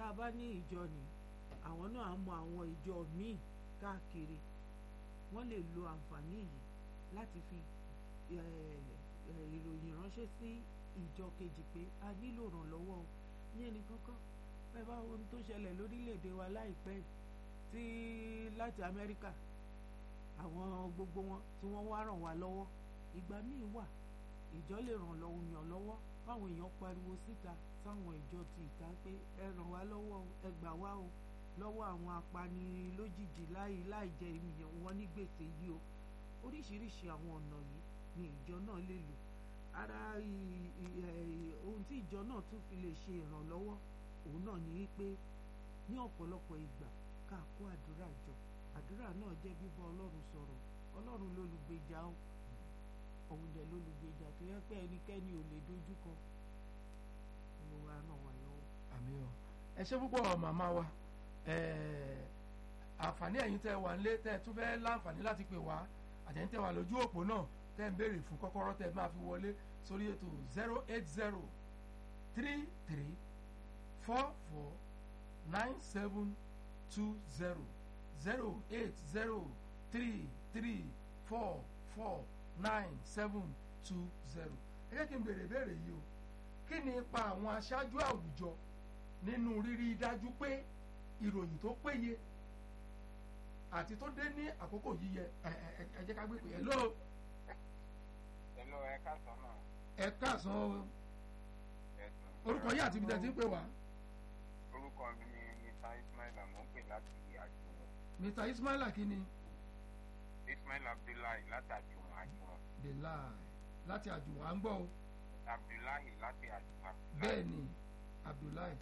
tá a bá ní ìjọ ni àwọn náà á mọ àwọn ìjọ míì káàkiri wọ́n lè lo àǹfààní yìí láti fi ìròyìn ránṣẹ́ sí ìjọ kejì pé a nílò ìrànlọ́wọ́ o ní ẹnì kankan bẹ́ẹ̀ bá ohun tó ṣẹlẹ̀ lórílẹ̀‐èdè wa láìpẹ́ tí láti Amẹ́ríkà àwọn gbogbo wọn tí wọ́n wá ràn wá lọ́wọ́ ìgbà míì wà ìjọ lè ràn lọ́wọ́ yàn lọ́wọ́ báwọn èèyàn pariwo síta sáwọn ìjọ ti ìta pé ẹ ràn wá lọ́wọ́ ẹ gbà wá o lọ́wọ́ àwọn apani lójijì láì láì jẹ ìyẹn wọn ní gbèsè yìí o oríṣiríṣi àwọn ọ̀nà yìí ni ìjọ náà lè lò ara ohun tí ìjọ náà tún fi lè ṣe ìrànlọ́wọ́ òun náà ní wípé ní ọ̀pọ̀lọpọ̀ ìgbà ká kó àdúrà jọ àdúrà náà jẹ́ bíbá ọlọ́run sọ̀rọ̀ ọlọ́run lólùgbèjà o òun dẹ̀ lólùgbèjà tó yẹ pé ẹnikẹ́ni ò lè dojúkọ olùwà ràn wá lọ́wọ́. àmín o ẹ ṣé púpọ̀ màmá wa àǹfààní ẹ̀yin tẹ́ wà nílé tẹ́ tún fẹ́ láǹfààní láti pè wá àtẹ̀yìn tẹ́ wà lójú òpó náà tẹ́ ń béèrè fún kọ́kọ́rọ́ tẹ́ máa fi wọlé sórí ètò zero eight zero three three four four nine seven two zero zero eight zero three three four four nine seven two zero ẹ jẹ́ kí n béèrè béèrè yìí o kí ni ipa àwọn aṣáájú àwùjọ nínú rírí dájú pé ìròyìn tó péye àti tó dé ní àkókò yíyẹ ẹ jẹ́ ká gbé pé hello. hello ẹ káàsán náà. ẹ káàsán o orúkọ yìí àti ibi tẹ́ ti ń pè wá. orúkọ mi ni mr ismail mo ń pè láti àjùwọ̀n. mr ismaila kí ni. ismail abdullahi láti àjùwọ̀n àjùwọ̀n. bilal láti àjùwọ̀n à ń gbọ́ o. abdullahi láti àjùwọ̀n. bẹ́ẹ̀ ni abdullahi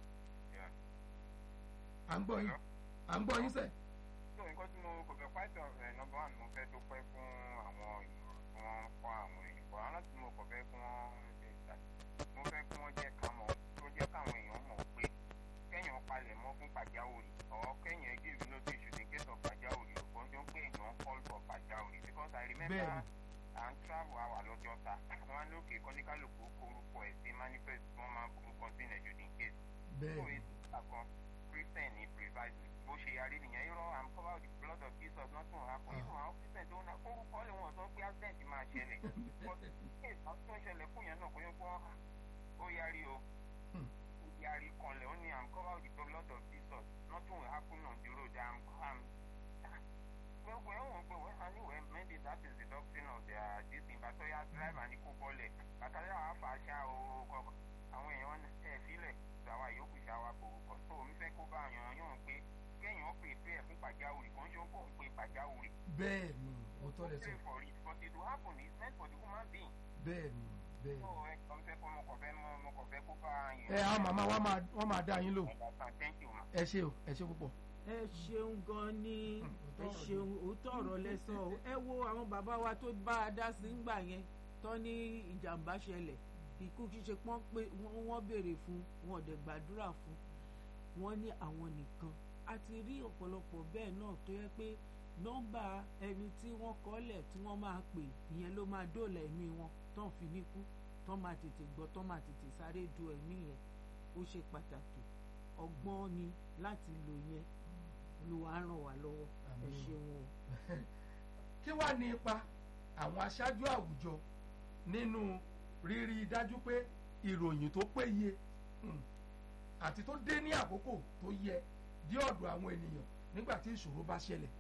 à ń gbọ́ yín à ń gbọ́ yín sẹ́. tó nǹkan tí mo kò fẹ́ pàṣẹ ọ̀rẹ́ nọ́mbà wà ní mo fẹ́ dúpẹ́ fún àwọn ìmọ̀ràn tí wọ́n kọ́ àwọn èèyàn bọ̀ àwọn láti mo kò fẹ́ kí wọ́n ṣe ìta mo fẹ́ kí wọ́n jẹ́ ká mọ̀ tó jẹ́ káwọn èèyàn mọ̀ pé kẹ́yìn palẹ̀ mọ́ fún pàjáwìrì ọ̀ kẹ́yìn give notice in case of pàjáwìrì ọ̀pọ̀ jọ pé èèyàn call for pàjáwìrì because I remember à ń travel àwà lọ́jọ́ ta wọ́n á lókè kọ́níkálùkù orúkọ ẹ̀ sí manifest wọ́n máa orúkọ sí nàìjíríà in case. bẹ́ẹ̀ christian ní precisely bó ṣe yarí nìyẹn irọ́ i'm covered with the blood of jesus nothing will happen even àwọn christian tó ná orúkọ lè wọ́n sọ pé accident máa ṣẹlẹ̀ but case àwọn tó ń ṣẹlẹ̀ fún yẹn náà kò yẹ kó ó yarí o ó yarí kanlẹ̀ ó ní i'm covered with the blood of jesus nothing will happen on the road i'm i'm gbogbo ẹ̀ wọ̀n pé wọ́n anyway maybe that is the doctrine of their this thing but oya driver ní kó bọ́lẹ̀ bàtàlẹ́ àwọn afàṣà o kọ̀ọ̀kan àwọn èèyàn ẹ̀ fílẹ̀ àwa yòókù ṣàwà kòkò tó omi fẹ́ kó bá yàn yàn pé kéèyàn pè pé ẹ̀ fún pàjáwìrì kò ń ṣe kó ń pè pàjáwìrì. bẹ́ẹ̀ ni mo tọ́ lẹ sọ. for it but it will happen it's meant for the human being. bẹ́ẹ̀ ni bẹ́ẹ̀ ni. so ẹ kàn fẹ́ kọ́ mo kàn fẹ́ mo kàn fẹ́ kó bá yàn. ẹ àwọn màmá wa máa wọ́n máa dá yín lò. thank you ma. ẹ ṣe o ẹ ṣe púpọ̀. ẹ ṣeun gan ni ẹ ṣeun òótọ́ ọ̀rọ̀ lẹ́sọ̀ o ẹ wo àwọn bàbá wa tó bá a dá sí ńgbà yẹn tán ní ìjàmbá ṣẹlẹ̀ ikú ṣíṣe pọ́n pé wọ́n béèrè fún wọn ò dẹ̀ gbàdúrà fún wọn ní àwọn nìkan a ti rí ọ̀pọ̀lọpọ̀ bẹ́ẹ̀ náà tó yẹ pé nọ́mbà ẹni tí wọ́n kọ́lẹ̀ tí wọ́n máa pè ìyẹn ló máa dóòlà ẹ̀mí wọn tán fi ní kú tán máa tètè gbọ́ tán máa tètè sáré du ẹ̀mí yẹn ó ṣe pàtàkì ọgbọ́n ni láti lò yẹn Olúwa ràn wá lọ́wọ́ ẹ ṣeun o. kí wàá ní ipa àwọn aṣáájú àwùjọ nínú rírí dájú pé ìròyìn tó péye àti tó dé ní àkókò tó yẹ dé ọ̀dọ̀ àwọn ènìyàn nígbà tí ìṣòro bá ṣẹlẹ̀.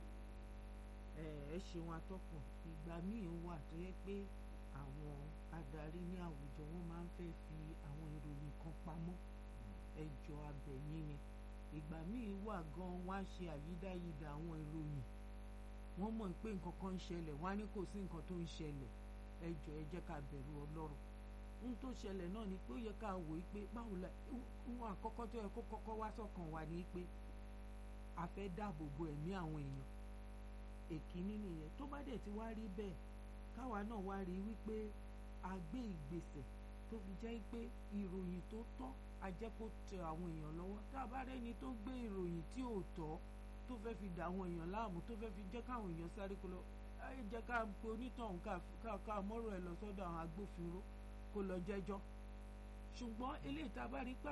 ẹ ẹ ṣeun atọ́kùn ìgbà míì wà tó yẹ pé àwọn adarí ní àwùjọ wọn máa ń fẹ́ fi àwọn ìròyìn kan pamọ́ ẹjọ́ abẹ̀yìn ni ìgbà míì wà gan wá ṣe àyídáyidà àwọn ìròyìn wọ́n mọ̀ pé nǹkan kan ń ṣẹlẹ̀ wọ́n á ní kò sí nǹkan tó ń ṣẹlẹ̀ ẹ jọ̀ọ́ ẹ jẹ́ ká bẹ̀rù Ọlọ́run ohun tó ṣẹlẹ̀ náà ni pé ó yẹ ká wò ó pé báwo la ohun àkọ́kọ́ tó yẹ kó kọ́kọ́ wá sọ́kàn wa ni pé a fẹ́ dáàbò bo ẹ̀mí àwọn èèyàn èkíní nìyẹn tó bá dẹ̀ ti wá rí bẹ́ẹ̀ káwa náà wá rí wípé a gbé ìgbésẹ̀ tó fi jẹ́ pé ìròyìn tó tọ́ a jẹ́ kó tẹ àwọn èèyàn lọ́wọ́ tá a bá rẹ́ni tó gbé ìròyìn tí ò tọ́ tó fẹ́ fi dà àwọn èèyàn láàmú tó fẹ́ fi jẹ́ káwọn èèyàn sáré kó lọ ẹ jẹ́ ká pe onítọ̀hún ká ká mọ́rọ̀ ẹ lọ sọ́dọ̀ àwọn agbófinró kó lọ jẹ́jọ́ ṣùgbọ́n eléyìí tá a bá rí pé